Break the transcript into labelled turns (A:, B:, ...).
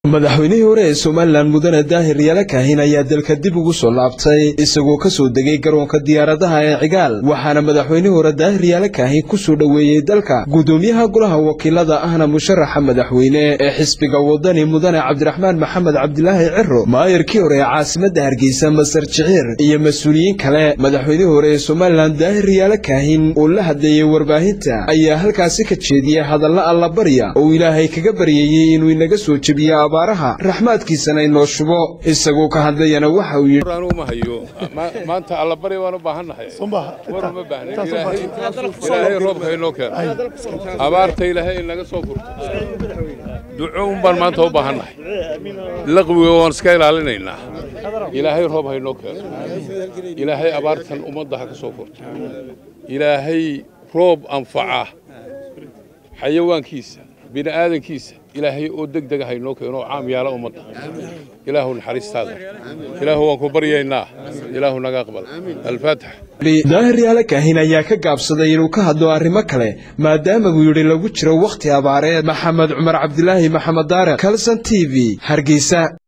A: madaxweynihii hore ee somalilan mudane daahir yaala kaahin ayaa dalka dib ugu soo laabtay isagoo ka soo degay garoonka diyaaradaha ee cigaal waxaana madaxweynihii hore daahir yaala kaahin ku soo dhoweeyey dalka gudoomiyaha golaha wakiilada ahna musharaxa madaxweyne ee xisbiga wadani mudane cabdiraxmaan maxamed cabdilaahi ciro maayarkii hore ee caasimadda hargeysa masar jiciir iyo mas-uuliyiin kale madaxweynihii hore ee somalilan daahir yaala kaahin oo la hadleeyey warbaahinta ayaa halkaasi ka jeediyey hadalla allabarya oo ilaahay kaga baryayey inuu inaga soo jebiyo abaaraha raxmaadkiisana inoo shubo isagoo ka hadlayana waxa uu yidhi
B: uma hayo maanta allabari waan u baahannahay war uma baahna ilaahay roobka inoo keeno abaarta ilaahay inaga soo furto duco un baan maanta u baahannahay laqwiga waan iska ilaalinaynaa ilaahay roob ha inoo keeno ilaahay abaartan ummadda ha ka soo furto ilaahay roob anfaca xayawaankiisa bini'aadankiisa ilaahay oo deg dega haynoo keeno oo caam yaala ummadda ilaahu naxariistaada ilaahu waan ku baryaynaa ilaahu naga aqbal alfaatix
A: daahir yaala kaahin ayaa ka gaabsaday inuu ka hadlo arrimo kale maadaama buu yidhi lagu jiro wakhti abaareed maxamed cumar cabdilaahi maxamed daare kalson t v hargeysa